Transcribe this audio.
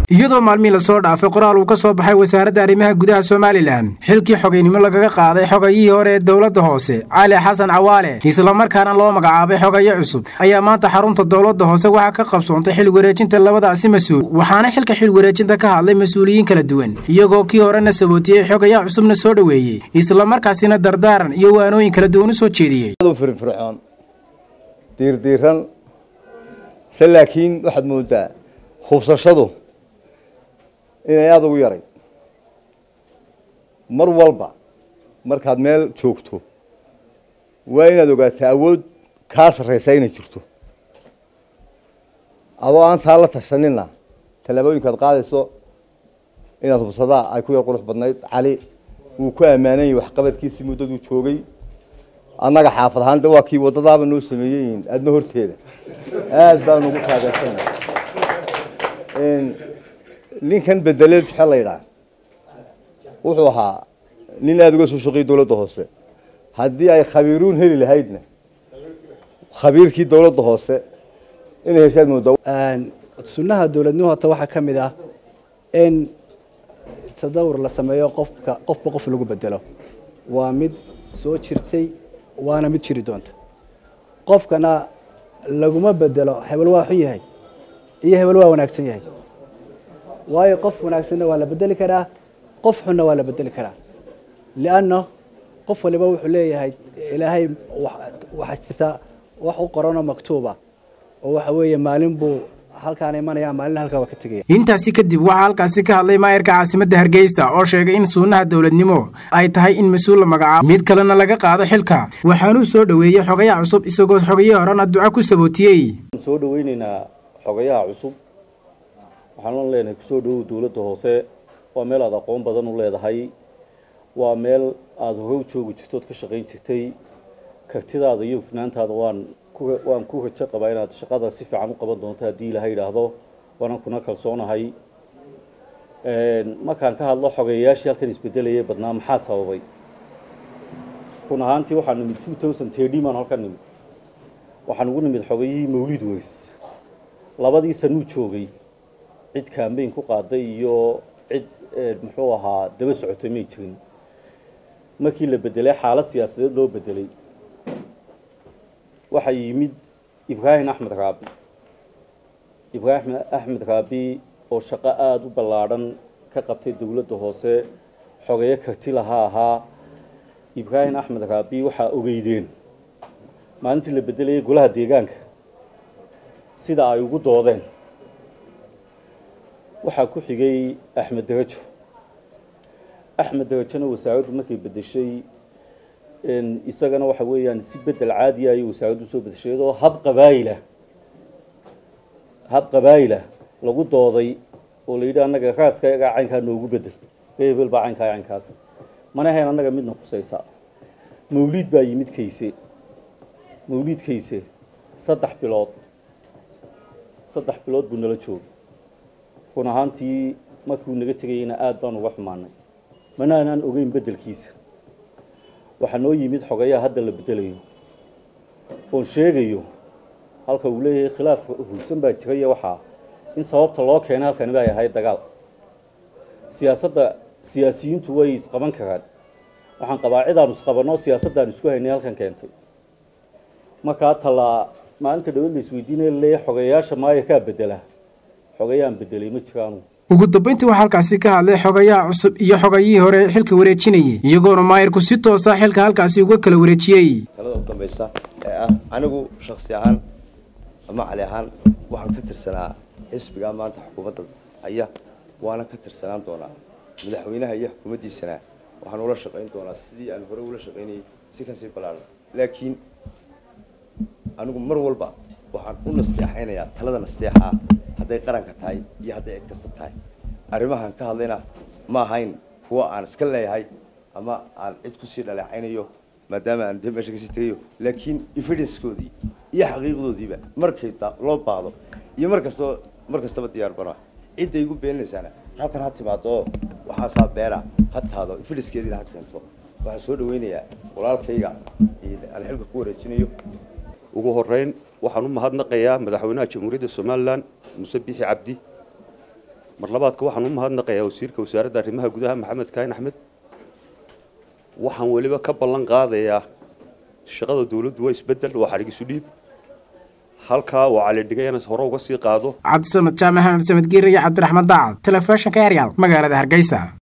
iyadoo maalmihii lasoo dhaafay qoraal uu ka soo baxay wasaaradda arrimaha gudaha somalilan xilkii xogaynimo lagaga qaaday xogayihii hore ee dowladda hoose cali xasan cawaale islamarkaana loo magacaabay xogayo cusub ayaa maanta xarunta dowladda hoose waxaa ka qabsoontay xil wareejinta labadaasi mas-uul waxaana xilka xil wareejinta ka hadlay mas-uuliyiin kala duwan iyagoo kii horena sabootiyey xogayaha cusubna soo dhoweeyey islamarkaasina dardaaran iyo waanooyin kala duwan u soo jeediyey firfircoon diirdiiran se laakiin waxaad moodaa hubsashadu inay aada ugu yaray mar walba markaad meel joogto waa inaad ogaataa awood kaa sarreysaa inay jirto adoo aan taa la tashanina tallaabooyinkaad qaadayso inaad hubsadaa ay ku yar qurux badnayd cali wuu ku ammaananyay waxqabadkiisii muddaduu joogay annaga xaafad ahaan de waa kii waddadaaba noo sameeyeyin aadna horteeda aada baan ugu taageersana ninkan bedeleed maxaa la yidhaha wuxuu ahaa nin aada uga soo shaqeeyey dowladda hoose haddii ay khabiiruun heli lahaydna khabiirkii dowladda hoose inay heshaad moodaa sunnaha dowladnimo hota waxaa ka mid ah in tadawur la sameeyo qofka qofba qof lagu bedelo waa mid soo jirtay waana mid jiri doonta qofkana laguma bedelo hebel waa xun yahay iyo hebel waa wanaagsan yahay waayo qof wanaagsanna waa la bedeli karaa qof xunna waa la bedeli karaa lianna qof waliba wuxuu leeyahay ilaahay waxaa jirta wax u qoranoo maktuuba oo waxa weeye maalin buu halkaan imanaya maalin halkaa waa ka tegaya intaasi kadib waxaa halkaasi ka hadlay maayarka caasimadda hargeysa oo sheegay in suunnaha dowladnimo ay tahay in mas-uul la magacaabo mid kalena laga qaado xilka waxaanuu soo dhoweeyey xogayaha cusub isagoo xogayihii horena duco ku sabootiyey soo dhaweyneynaa xogayaha cusub waxaan leenahay kusoo dhawow dowladda hoose waa meel aada aqoon badan u leedahay waa meel aada hore u joogi jirtood ka shaqayn jirtay kartidaada iyo hufnaantaada waan waan ku rajo qabaa inaad shaqada si fiican u qaban doonto haddii ilaha yidhaahdo waanan kuna kalsoonahay markaan ka hadlo xogeeyayaashii halkan isbedelayay badnaa maxaa sababay run ahaantii waxaan nimid two thousand thirty maan halkan nimid waxaan ugu nimid xogeyihii mawlid weys labadii sanuu joogay cid kambayn ku qaaday iyo cid muxuu ahaa daba socotay may jirin markii la bedelay xaalad siyaasadeed loo bedelay waxaa yimid ibraahim axmed raabi ibraahim axmed raabi oo shaqo aada u ballaadhan ka qabtay dowladda hoose xogeeyo karti laha ahaa ibraahim axmed raabi waxaa ogeydeen maalintii la bedelayay golaha deegaanka sida ay ugu doodeen waxaa ku xigay axmed darajo axmed darajona wasaaraddu markay bedeshay isagana waxa weeyaan si bedel caadiya ayay wasaaraddu soo bedeshay iyadoo hab qabaayilah hab qabaayilah lagu dooday oo la yidhi annaga raaska yagaa caynkaa noogu bedel hebel baa caynkaa caynkaas mana ahayn annaga midna khusaysa mawliid baa yimid kayse mawliid kayse saddex bilood saddex bilood buu nala joogay run ahaantii markuu naga tegayeyna aada baan uga xumaanay mana aanaan ogeyn beddelkiisa waxaa noo yimid xogayaha hadda la bedelayo oon sheegayo halka uu leeyahay khilaaf hursan baa jira iyo waxaa in sababta loo keenay halkani bay ahayd dagaal siyaasadda siyaasiyiintu way isqaban karaan waxaan qabaa cidaanu isqabanoo siyaasaddaanu isku haynay halkan keentay markaa talaa maalinta dhawad la isweydiinaya laleeyahay xogayayaasha maaya kaa bedela xogayaan bedelay ma jiraanu ugu dambayntii waxaa halkaasi ka hadlay xogayaha cusub iyo xogayihii hore xilka wareejinayay iyagoona maayarku si toosa xilka halkaasi uga kala wareejiyey talada u dambaysa ee ah anigu shaksi ahaan ama cali ahaan waxaan ka tirsanaa xisbigaa maanta xukuumadda aya waana ka tirsanaan doonaa madaxweynaha iyo xukuumaddiisana waxaan ula shaqayn doonaa sidii aan hore ula shaqaynayay si kasii ballaaran laakiin anigu mar walba waxaan u nasteexaynayaa talada nasteexa ah hadday qaranka tahay iyo hadday cid kasta tahay arrimahan ka hadlayna ma ahayn kuwa aan iska leeyahay ama aan cid kusii dhaleecaynayo maadaama aan de meesha kasii tegayo laakiin evidencekoodii iyo xaqiiqdoodiiba markay loo baahdo iyo mar kastoo mar kastaba diyaar bana cidday igu beeninaysaana halkan ha timaado oo waxaasaa beera ha taado evidencekeediina ha keento waxaan soo dhaweynayaa walaalkayga aan xilka ku wareejinayo ugu horeyn waxaan u mahadnaqayaa madaxweynaha jamhuuriyadda somalilan muse bixi cabdi mar labaadka waxaan u mahadnaqayaa wasiirka wasaaradda arrimaha gudaha maxamed kaahin axmed waxaan weliba ka ballan qaadayaa shaqada dowladdu waa isbeddel waa xadhig isu dhiib halkaa oo calidhigayana hore uga sii qaado cabdisamed jaamac axmed samed giir iyo cabdiraxmaan daacad telefishinka heryaal magaalada hargeysa